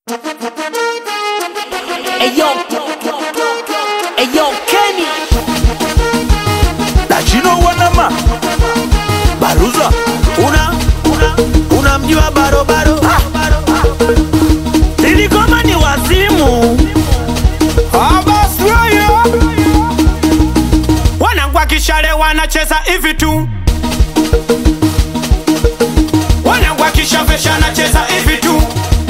Eyo, Eyo Kenny Dachino wanama Baruza una una unamjua barobaro Nilikoma ni wazimu abaswaya wanangwa kishale wanacheza hivi tu wanangwa kishavesha anacheza hivi tu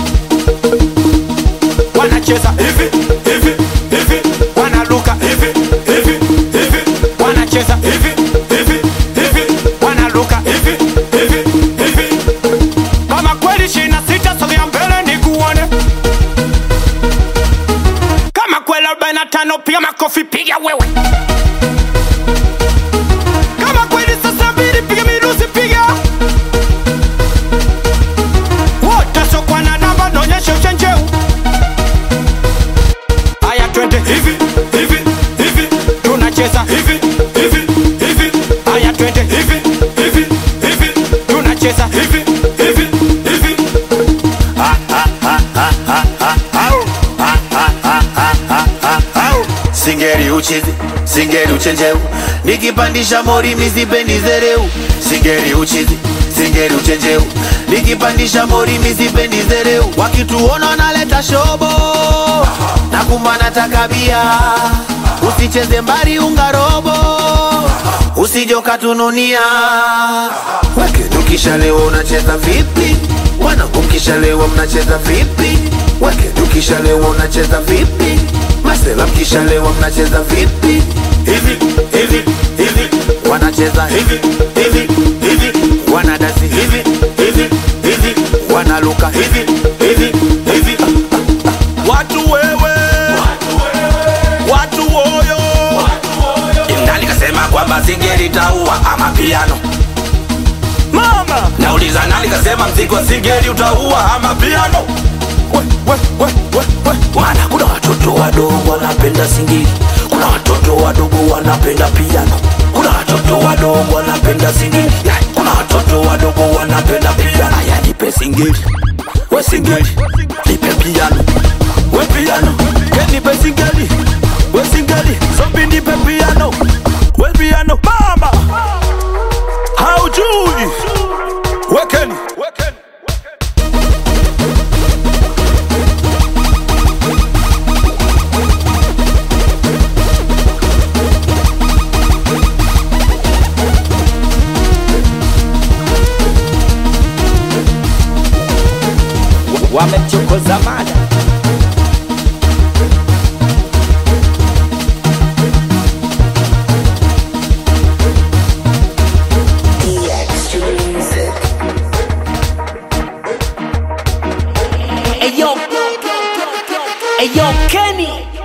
wanacheza hivi hivi hivi wanaluka hivi hivi hivi wanacheza hivi hivi hivi wanaluka hivi hivi hivi kama kweli shina sita sogea mbele nikuone kama kweli 45 piga makofi piga wewe kama kweli sasa mbili piga mirusi piga wote sokwa na namba naonyesha uchenjeu haya twende hivi hivi hivi tunacheza hivi hivi hivi haya twende hivi hivi hivi tunacheza hivi hivi hivi singeri uchizi singeri uchenjeu nikipandisha mori mizipendi zereu singeri uchizi singeri uchenjeu nikipandisha mori mizipendi zereu wakituona naleta shobo na kumana takabia usicheze mbari ungarobo usijokatununia weke tukishalewa unacheza vipi wanangu mkishalewa mnacheza vipi weke tukishalewa unacheza vipi masela mkishalewa mnacheza vipi hivi hivi hivi wanacheza hivi hivi hivi wanadasi hivi hivi hivi wanaluka hivi hivi hivi Watu wewe Watu woyo nani kasema kwamba singeli taua ama piano Mama nauliza nani kasema mziki wa singeli utaua ama piano we, we, we, we, we. maana kuna watoto wadogo wanapenda singeli kuna watoto wadogo wanapenda piano kuna watoto wadogo wanapenda singeli Ya, kuna watoto wadogo wanapenda piano aya nipe singeli we singeli nipe piano We piano Kenipe singeli We singeli Zombi nipe piano We piano Mama Haujui Wekeni Wekeni wamemchokoza mada Eyo, Eyo Kenny